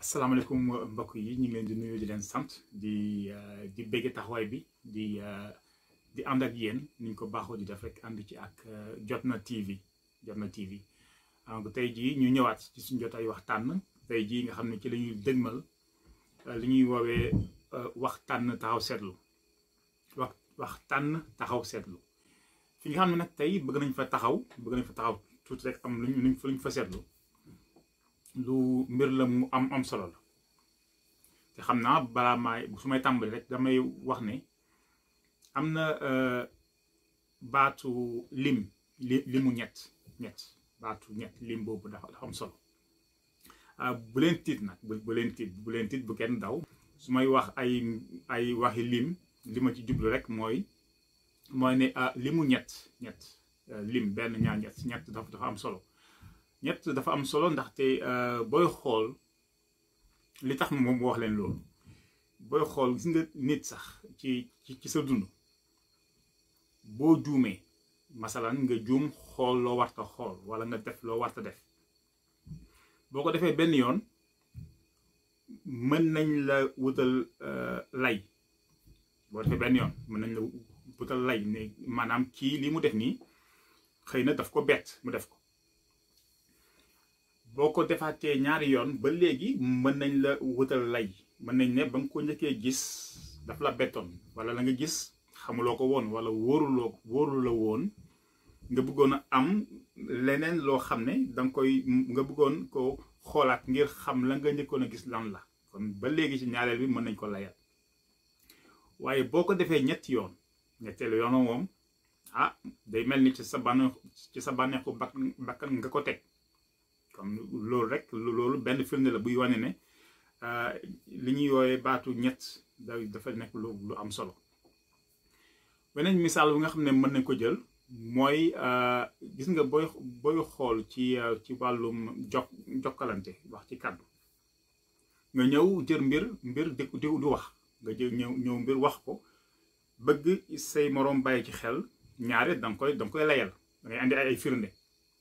asalaamaaleykum mbokk yi ñu ngi leen di nuyu di leen sant di di bëgg taxawaay bi di di ànd ak yéen ni ñu ko baaxoo di def rek ànd ci ak Jotna TV Jotna TV donc tey jii ñu ñëwaat ci suñu jotaay waxtaan tey jii nga xam ne ci la ñuy dëgmal li ñuy woowee waxtaan taxaw seetlu wax waxtaan taxaw seetlu fi nga xam ne nag tey bëgg nañ fa taxaw bëgg nañ fa taxaw tuuti rek am luñ luñ fa luñ fa seetlu. lu mbir la mu am am solo la te xam naa balaa maay su may tàmbali rek damay wax ne am na baatu lim li limu ñett ñett baatu ñett lim boobu dafa dafa am solo bu leen tiit nag bu leen tiit bu leen tiit bu kenn daw su may wax ay ay waxi lim li ma ci jublu rek mooy mooy ne limu ñett ñett lim benn ñaar ñett ñett dafa dafa am solo ñett dafa am solo ndaxte booy xool li tax moom wax leen loolu booy xool gis nga nit sax ci ci sa dund boo juumee masalan nga juum xool loo warta xool wala nga def loo warta def boo ko defee benn yoon mën nañ la wutal lay boo defee benn yoon mën nañ la wutal lay ne maanaam kii li mu def nii xëy na daf ko bett mu def ko boo ko defaatee ñaari yoon ba léegi mën nañ la wutal lay mën nañ ne ba nga ko njëkkee gis daf la bettoon wala la nga gis xamuloo ko woon wala wóoruloo wóoru la woon nga bëggoon a am leneen loo xam ne danga koy nga bëggoon ko xoolaat ngir xam la nga njëkkoon a gis lan la kon ba léegi ci ñaareel bi mën nañ ko layal waaye boo ko defee ñetti yoon ñetteelu yoon moom ah day mel ni ci sa bànneex ci sa bànneexu bakkan nga ko teg kon loolu rek loolu benn firnde la buy wane ne li ñuy yooyee baatu ñett dafa nekk lu lu am solo beneen misaal bi nga xam ne mën nañ ko jël mooy gis nga booy booy xool ci ci wàllum jok jokkalante wax ci kàddu nga ñëw jër mbir mbir di di wax nga jël ñëw ñëw mbir wax ko bëgg say moroom bàyyi ci xel ñaare danga koy danga koy layal da ngay andi ay firnde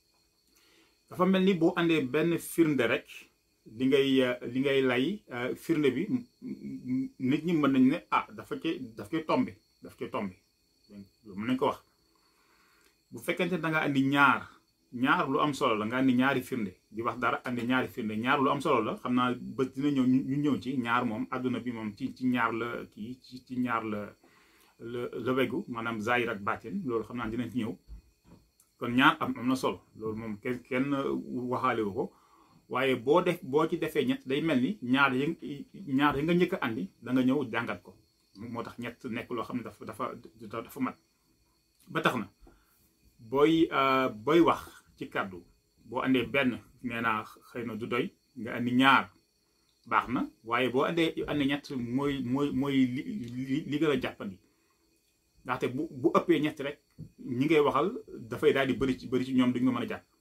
dafa mel ni boo àndee benn firnde rek li ngay li ngay lay firnde bi nit ñi mën nañ ne ah dafa ci daf koy tombe daf koy tombe mën nañ ko wax bu fekkente da nga andi ñaar ñaar lu am solo la nga andi ñaari firnde di wax dara andi ñaari firnde ñaar lu am solo la xam naa bés dina ñëw ñu ñëw ci ñaar moom àdduna bi moom ci ci ñaar la kii ci ci ñaar la la la wegu maanaam zahir ak baatin loolu xam naa dinañ ci ñëw kon ñaar am am na solo loolu moom kenn kenn waxaale wu ko waaye boo def boo ci defee ñett day mel ni ñaar yi ñaar yi nga njëkk a andi da nga ñëw jàngat ko moo tax ñett nekk loo xam ne dafa dafa dafa mat ba tax na booy booy wax ci kàddu boo andee benn nee naa xëy na du doy nga andi ñaar baax na waaye boo andee andi ñett mooy mooy mooy li li gën a jàppandi ndaxte bu bu ëppee ñett rek ñi ngay waxal dafay daal di bëri ci bëri ci ñoom duñ ko mën a jàpp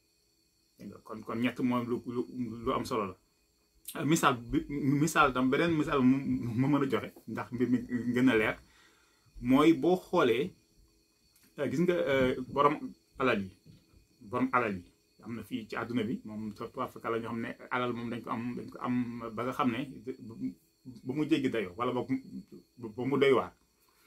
kon kon ñett moom lu lu am solo la misaal bi misaal tam beneen misaal mu mën a joxe ndax mbir mi gën a leer mooy boo xoolee gis nga borom alal yi borom alal yi am na fii ci àdduna bi moom surtout Afrique la ñoo xam ne alal moom dañ ko am dañ ko am ba nga xam ne ba mu jéggi dayoo wala ba mu doy waar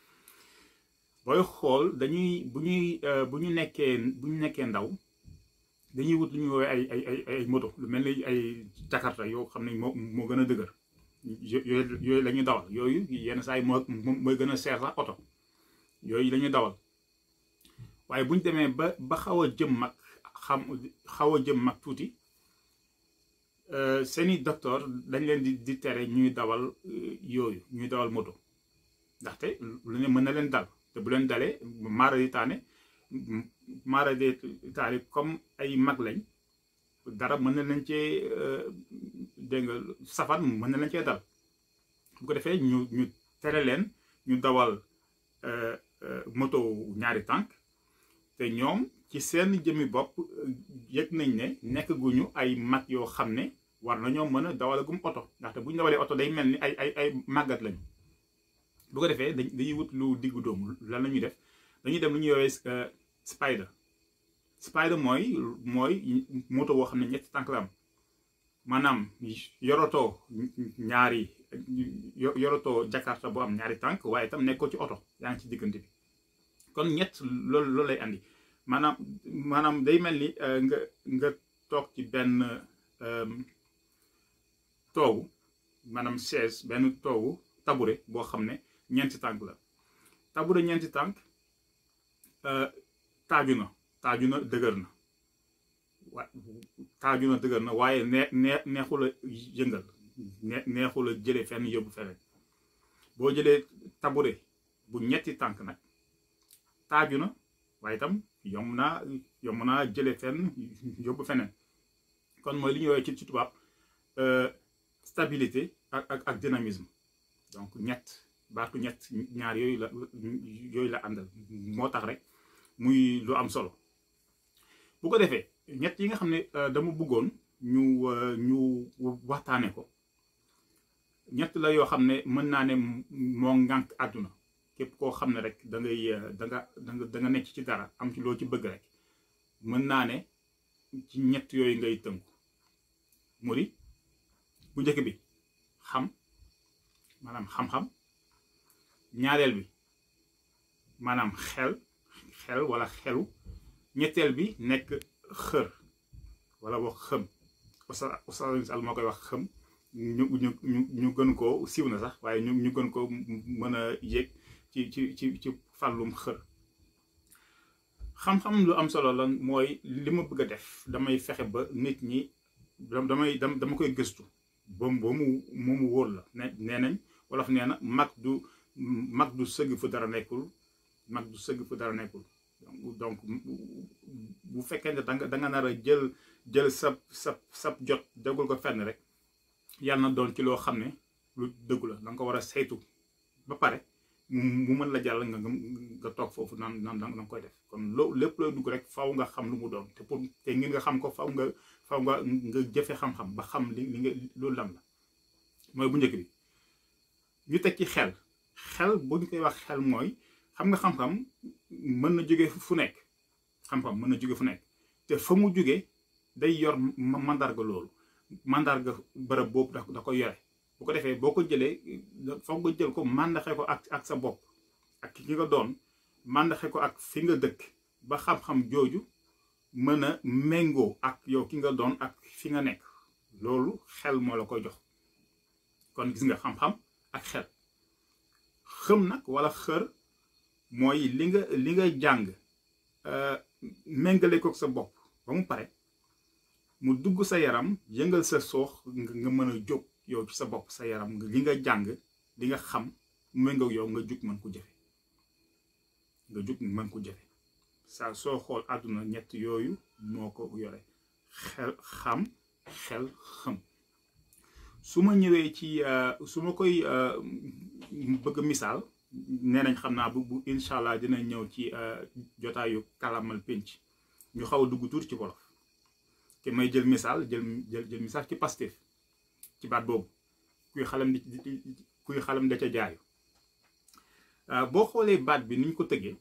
booy xool dañuy bu ñuy bu ñu nekkee bu ñu nekkee ndaw dañuy wut lu ñuy woowee ay ay ay ay moto lu mel ni ay jakarta yoo xam ne moo moo gën a dëgër yooyu yooyu la ñuy dawal yooyu yenn saa yi moo mooy gën a seer sax oto yooyu la ñuy dawal waaye bu ñu demee ba ba xaw a jëm mag xam xaw a jëm mag tuuti seeni docteur dañ leen di di tere ñuy dawal yooyu ñuy dawal moto ndaxte lu ne mën na leen dal te bu leen dalee maara di taane maara di taane comme ay mag lañ dara mën na leen cee dégg nga safan mën na leen cee dal bu ko defee ñu ñu tere leen ñu dawal moto ñaari tànk te ñoom ci seen jëmmi bopp yëg nañ ne nekk guñu ay mag yoo xam ne war nañoo mën a dawalagum oto ndaxte bu ñu dawalee oto day mel ni ay ay ay màggat lañu bu ko defee dañuy wut lu diggu doomu lan la ñuy def dañuy dem lu ñuy woowee spider spider mooy mooy moto boo xam ne ñetti tànk la am maanaam yorotoo ñaari yorotoo jakarta bu am ñaari tànk waaye itam nekkoo ci oto yaa ngi ci diggante bi kon ñett loolu loolu lay andi maanaam maanaam day mel ni nga nga toog ci benn toogu maanaam chaise benn toogu tabure boo xam ne ñeenti tànk la tabure ñeenti tànk taaju na taaju na dëgër na wa taaju na dëgër na waaye nee nee neexul a yëngal nee neexul a jëlee fenn yóbbu feneen boo jëlee tabure bu ñetti tànk nag taaju na waaye itam yomb naa yomb naa jëlee fenn yóbbu feneen kon mooy li ñuy woowee ci ci tubaab stabilité ak ak ak dynamisme donc ñett baatu ñett ñaar yooyu la yooyu la àndal moo tax rek muy lu am solo bu ko defee ñett yi nga xam ne dama bëggoon ñu ñu waxtaane ko ñett la yoo xam ne mën naa ne moo ngànk àdduna képp koo xam ne rek da ngay da nga da nga da nga nekk ci dara am ci loo ci bëgg rek mën naa ne ci ñett yooyu ngay tënku mu di bu njëkk bi xam maanaam xam-xam ñaareel bi maanaam xel xel wala xelu ñetteel bi nekk xër wala wax xëm oustaz oustaz al moo koy wax xëm ñu ñu ñu ñu gën koo siiw na sax waaye ñu ñu gën koo mën a yéeg ci ci ci ci fàllum xër xam-xam lu am solo la mooy li ma bëgg a def damay fexe ba nit ñi damay dama koy gëstu ba mu ba mu mu wóor la ne nee nañ wolof nee na mag du mag du sëgg fu dara nekkul mag du sëgg fu dara nekkul donc bu fekkee ne danga da nga nar a jël jël sab sab sab jot dégul ko fenn rek yàlla na doon ci loo xam ne lu dëggu la da nga ko war a saytu ba pare mu mën la jàll nga nga toog foofu naan naan da nga koy def kon loo lépp looy dugg rek faw nga xam lu mu doon te pour te ngir nga xam ko faw nga faw nga nga jëfe xam-xam ba xam li li nga loolu lam la mooy bu njëkk bi ñu teg ci xel xel bu ñu koy wax xel mooy xam nga xam-xam mën na jóge fu nekk xam-xam mën na jóge fu nekk te fa mu jóge day yor mandarga loolu mandarga bërëb boobu da da ko yore bu ko defee boo ko jëlee foog nga jël ko màndaxe ko ak ak sa bopp ak ki nga doon màndaxe ko ak fi nga dëkk ba xam-xam jooju mën a méngoo ak yow ki nga doon ak fi nga nekk loolu xel moo la koy jox kon gis nga xam-xam ak xel xëm nag wala xër mooy li nga li nga jàng méngale ko sa bopp ba mu pare mu dugg sa yaram yëngal sa soox nga mën a jóg yow ci sa bopp sa yaram li nga jàng li nga xam méngoo yow nga jug mën ko jëfe nga jug mën ko jëfe saa soo xool àdduna ñett yooyu moo ko yore xel xam xel xam su ma ñëwee ci su ma koy bëgg misaal nee nañ xam naa bu bu incha allah dina ñëw ci jotaayu kalamal pénc ñu xaw a dugg tuuti ci wolof te may jël misaal jël jël jël misaal ci Pastef ci baat boobu kuy xalam di kuy xalam da ca jaayu boo xoolee baat bi ni ñu ko tëggee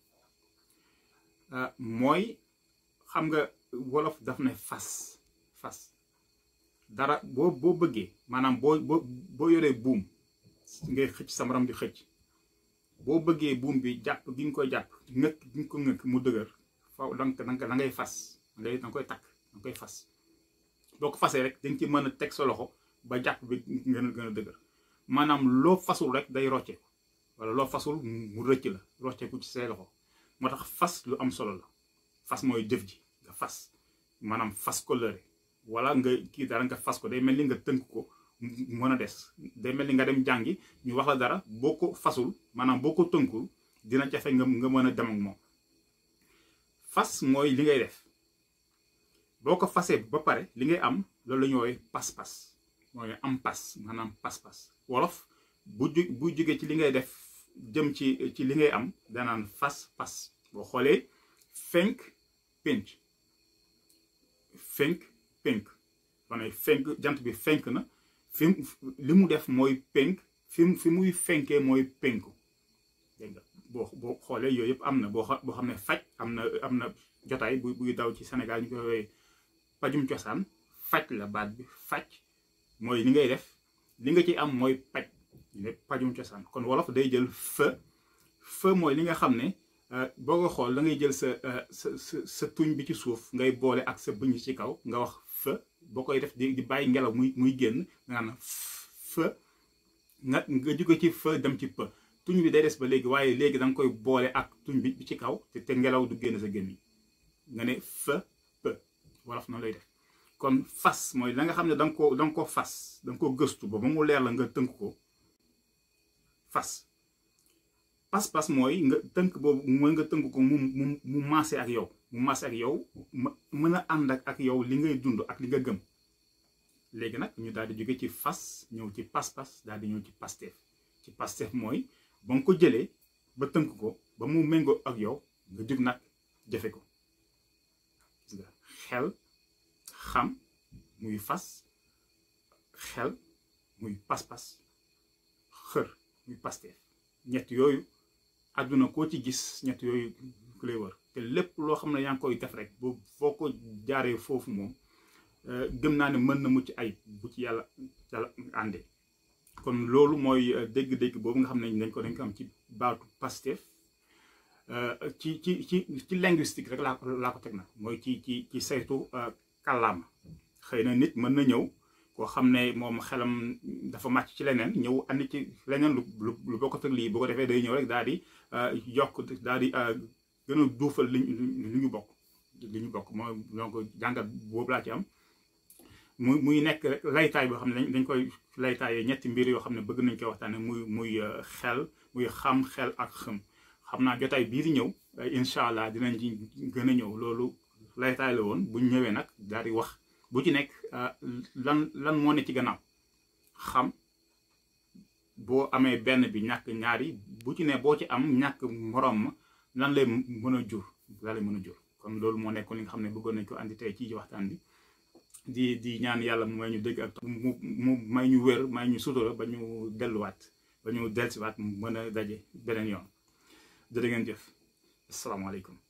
mooy xam nga wolof daf ne fas fas dara boo boo bëggee maanaam boo boo boo yoree buum ngay xëcc sa morom di xëcc boo bëggee buum bi jàpp gi nga koy jàpp ngëkk gi nga ko ngëkk mu dëgër faw donc da ngay fas da ngay koy takk da nga koy fas boo ko fasee rek dañ ci mën a teg sa loxo ba jàpp bi gën a gën a dëgër maanaam loo fasul rek day rocceeku wala loo fasul mu rëcc la rocceeku ci say loxo moo tax fas lu am solo la fas mooy jëf ji nga fas maanaam fas ko lëre wala nga kii dara nga fas ko day mel ni nga tënk ko mën a des day mel ni nga dem jàngi ñu wax la dara boo ko fasul maanaam boo ko tënkul dina jafe nga nga mën a dem ak moom fas mooy li ngay def boo ko fasee ba pare li ngay am loolu la ñu woowee pas-pas mooy am pas maanaam pas-pas wolof bu ju bu jógee ci li ngay def jëm ci ci li ngay am danaan fas pas boo xoolee fenk pénc fenk pénk wane fenk jant bi fenk na fi li mu def mooy pénk fi fi muy fenkee mooy pénku dégg nga boo boo xoolee yooyu yëpp am na boo boo xam ne faj am na am na jotaay bu buy daw ci Sénégal ñu koy woowee pajum cosaan faj la baat bi faj mooy li ngay def li nga ci am mooy paj lépp pajum cosaan kon wolof day jël fa fa mooy li nga xam ne boo ko xool da ngay jël sa sa sa sa tuñ bi ci suuf ngay boole ak sa bëñ ci kaw nga wax fa boo koy def di di bàyyi ngelaw muy muy génn nga naan fa nga nga jóge ci fa dem ci pa tuñ bi day des ba léegi waaye léegi da nga koy boole ak tuñ bi ci kaw te te ngelaw du génn sa génn nga ne fa pa wolof noonu lay def kon fas mooy la nga xam ne da nga ko da nga ko fas da nga ko gëstu ba ba mu leer la nga tënk ko fas pas-pas mooy nga tënk boobu mooy nga tënk ko mu mu mu maase ak yow mu maase ak yow mën a ànd ak ak yow li ngay dund ak li nga gëm léegi nag ñu daal di jóge ci fas ñëw ci pas-pas daal di ñëw ci pasteef ci pasteef mooy ba nga ko jëlee ba tënk ko ba mu méngoo ak yow nga jóg nag jafe ko gis nga xel xam muy fas xel muy pas-pas xër muy pasteef ñett yooyu àdduna koo ci gis ñett yooyu ku lay wër te lépp loo xam ne yaa ngi koy def rek boo foo ko jaaree foofu moom gëm naa ne mën na mucc ay bu ci yàlla yàlla àndee kon loolu mooy dégg-dégg boobu nga xam ne dañ ko dañ ko am ci baatu Pastef ci ci ci ci linguistique rek laa ko laa ko teg nag mooy ci ci ci saytu kàllaama xëy na nit mën na ñëw koo xam ne moom xelam dafa màcc ci leneen ñëw andi ci leneen lu lu lu bokkut ak lii bu ko defee day ñëw rek daal di yokk daal di gën a duufal li li ñu bokk li ñu bokk mooy donc jàngat boobu laa ci am muy muy nekk rek laytaay boo xam ne dañ koy laytaayee ñetti mbir yoo xam ne bëgg nañ koy waxtaane muy muy xel muy xam xel ak xëm xam naa jotaay bii di ñëw incha allah dinañ ci gën a ñëw loolu laytaay la woon buñ ñëwee nag daal di wax bu ci nekk lan lan moo ne ci gannaaw xam boo amee benn bi ñàkk ñaari bu ci ne boo ci am ñàkk morom ma lan lay mën a jur lan lay mën a jur kon loolu moo nekkoon li nga xam ne bëggoon nañ ko andi tey ci waxtaan bi di di ñaan yàlla mu may ñu dégg ak mu mu may ñu wér may ñu sutura ba ñu delluwaat ba ñu dellusiwaat mën a daje beneen yoon jërë ngeen jëf asalaamaaleykum